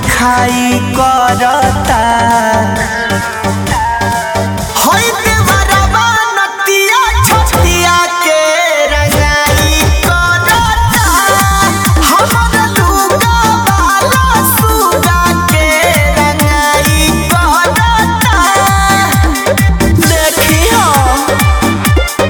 खाई करता होई देवरवा नतिया छतिया के रंगाई करता हमर लुगा वाला सुगा के रंगाई करता देखी हो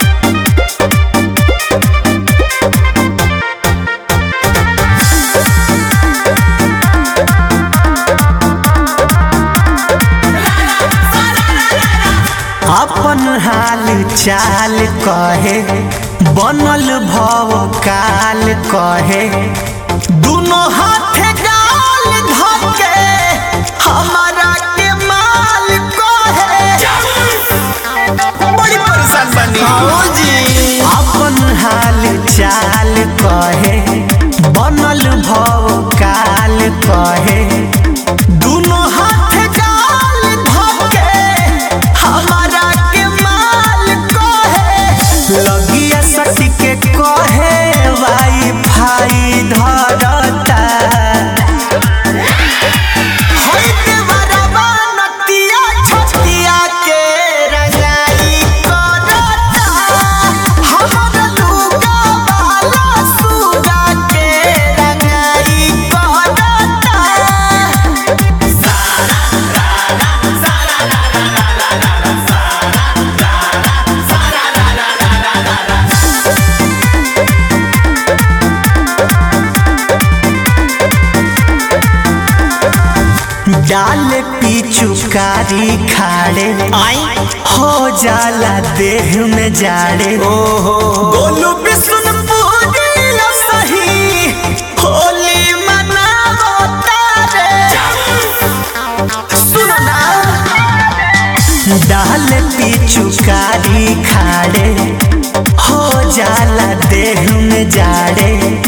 अपन हाल चाल कहे बनल भव काल कहे दुनो हाथे गाल धके हमारा के माल कहे बड़ी परेशान बनी जी अपन हाल चाल कहे बनल भव काल कहे दुनो हाथ गाल धके हमारा के माल कहे लगिया सटी के कहे वाई फाई धरता होई देवरवा नतिया छतिया के रंगाई करता हमर लुगा वाला सुगा के रंगाई करता डाल पिचुकारी खाड़े हो जाला देह में जाड़े गोलू बिशुनपुरी सही होली मनावो तारे सुनो ना डाल पिचुकारी खाड़े हो जाला देह में जाड़े